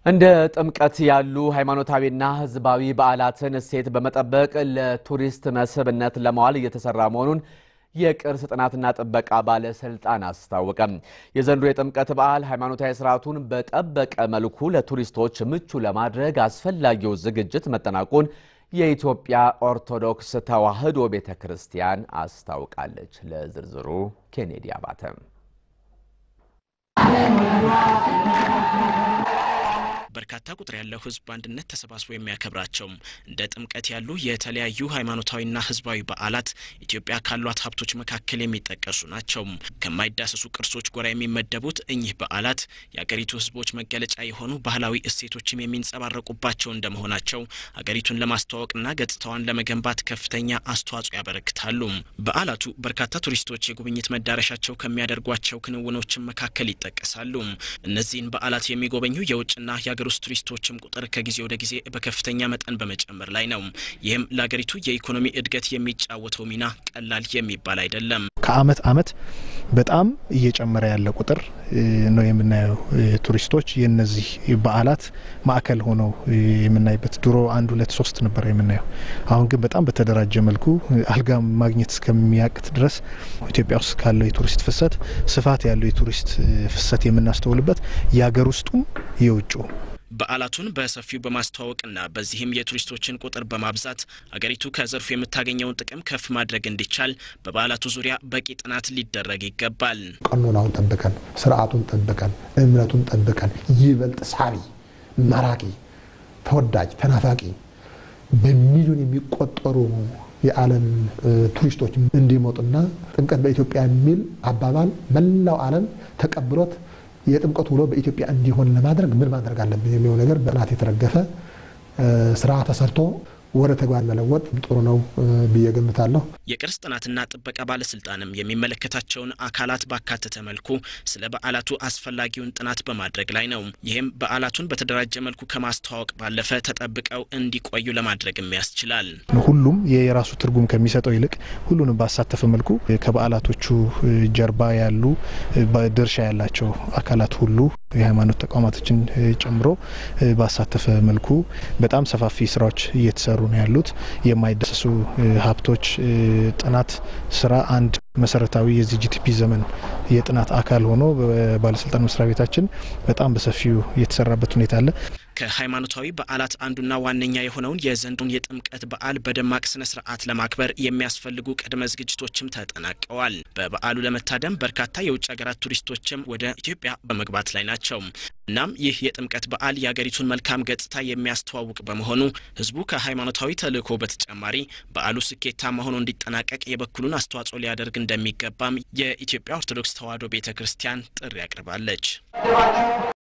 እንደ ጥምቀት ያሉ ሃይማኖታዊና ሕዝባዊ በዓላትን እሴት በመጠበቅ ለቱሪስት መስህብነት ለማዋል እየተሰራ መሆኑን የቅርስ ጥናትና ጥበቃ ባለስልጣን አስታወቀም። የዘንድሮ የጥምቀት በዓል ሃይማኖታዊ ስርዓቱን በጠበቀ መልኩ ለቱሪስቶች ምቹ ለማድረግ አስፈላጊው ዝግጅት መጠናቁን የኢትዮጵያ ኦርቶዶክስ ተዋሕዶ ቤተ ክርስቲያን አስታውቃለች። ለዝርዝሩ ኬኔዲ አባተም በርካታ ቁጥር ያለው ሕዝብ በአንድነት ተሰባስቦ የሚያከብራቸው እንደ ጥምቀት ያሉ የተለያዩ ሃይማኖታዊና ሕዝባዊ በዓላት ኢትዮጵያ ካሏት ሀብቶች መካከል የሚጠቀሱ ናቸው። ከማይዳሰሱ ቅርሶች ጎራ የሚመደቡት እኚህ በዓላት የአገሪቱ ሕዝቦች መገለጫ የሆኑ ባህላዊ እሴቶችም የሚንጸባረቁባቸው እንደመሆናቸው አገሪቱን ለማስተዋወቅና ገጽታዋን ለመገንባት ከፍተኛ አስተዋጽኦ ያበረክታሉ። በዓላቱ በርካታ ቱሪስቶች የጉብኝት መዳረሻቸው ከሚያደርጓቸው ክንውኖችን መካከል ይጠቀሳሉ። እነዚህን በዓላት የሚጎበኙ የውጭና የሀገር ውስጥ ቱሪስቶችም ቁጥር ከጊዜ ወደ ጊዜ በከፍተኛ መጠን በመጨመር ላይ ነው። ይህም ለሀገሪቱ የኢኮኖሚ እድገት የሚጫወተው ሚና ቀላል የሚባል አይደለም። ከአመት አመት በጣም እየጨመረ ያለ ቁጥር ነው የምናየው። ቱሪስቶች የነዚህ በዓላት ማዕከል ሆነው የምናይበት ድሮ አንድ ሁለት ሶስት ነበር የምናየው። አሁን ግን በጣም በተደራጀ መልኩ አልጋ ማግኘት እስከሚያቅት ድረስ ኢትዮጵያ ውስጥ ካለው የቱሪስት ፍሰት ስፋት ያለው የቱሪስት ፍሰት የምናስተውልበት የሀገር ውስጡም የውጭ በዓላቱን በሰፊው በማስተዋወቅና በዚህም የቱሪስቶችን ቁጥር በማብዛት አገሪቱ ከዘርፉ የምታገኘውን ጥቅም ከፍ ማድረግ እንዲቻል በበዓላቱ ዙሪያ በቂ ጥናት ሊደረግ ይገባል። ቀኖናውን ጠብቀን፣ ስርዓቱን ጠብቀን፣ እምነቱን ጠብቀን ይበልጥ ሳቢ፣ ማራኪ፣ ተወዳጅ፣ ተናፋቂ በሚሊዮን የሚቆጠሩ የዓለም ቱሪስቶች እንዲመጡና ጥምቀት በኢትዮጵያ የሚል አባባል መላው ዓለም ተቀብሎት የጥምቀት ውሎ በኢትዮጵያ እንዲሆን ለማድረግ ምን ማድረግ አለብን የሚለው ነገር በጥናት የተደገፈ ስራ ተሰርቶ ወደ ተግባር መለወጥ ጥሩ ነው ብዬ ገምታለሁ። የቅርስ ጥናትና ጥበቃ ባለስልጣንም የሚመለከታቸውን አካላት ባካተተ መልኩ ስለ በዓላቱ አስፈላጊውን ጥናት በማድረግ ላይ ነው። ይህም በዓላቱን በተደራጀ መልኩ ከማስተዋወቅ ባለፈ ተጠብቀው እንዲቆዩ ለማድረግም ያስችላል። ሁሉም የራሱ ትርጉም ከሚሰጠው ይልቅ ሁሉንም ባሳተፈ መልኩ ከበዓላቶቹ ጀርባ ያሉ ድርሻ ያላቸው አካላት ሁሉ የሃይማኖት ተቋማቶችን ጨምሮ ባሳተፈ መልኩ በጣም ሰፋፊ ስራዎች እየተሰሩ ነው ያሉት። የማይዳሰሱ ሀብቶች ጥናት ስራ አንድ መሰረታዊ የዚህ ጂቲፒ ዘመን የጥናት አካል ሆኖ በባለስልጣን መስሪያ ቤታችን በጣም በሰፊው የተሰራበት ሁኔታ አለ። ከሃይማኖታዊ በዓላት አንዱና ዋነኛ የሆነውን የዘንድሮን የጥምቀት በዓል በደማቅ ስነ ስርዓት ለማክበር የሚያስፈልጉ ቅድመ ዝግጅቶችም ተጠናቀዋል። በበዓሉ ለመታደም በርካታ የውጭ ሀገራት ቱሪስቶችም ወደ ኢትዮጵያ በመግባት ላይ ናቸው። እናም ይህ የጥምቀት በዓል የሀገሪቱን መልካም ገጽታ የሚያስተዋውቅ በመሆኑ ሕዝቡ ከሃይማኖታዊ ተልዕኮ በተጨማሪ በዓሉ ስኬታማ ሆኖ እንዲጠናቀቅ የበኩሉን አስተዋጽኦ ሊያደርግ እንደሚገባም የኢትዮጵያ ኦርቶዶክስ ተዋሕዶ ቤተ ክርስቲያን ጥሪ አቅርባለች።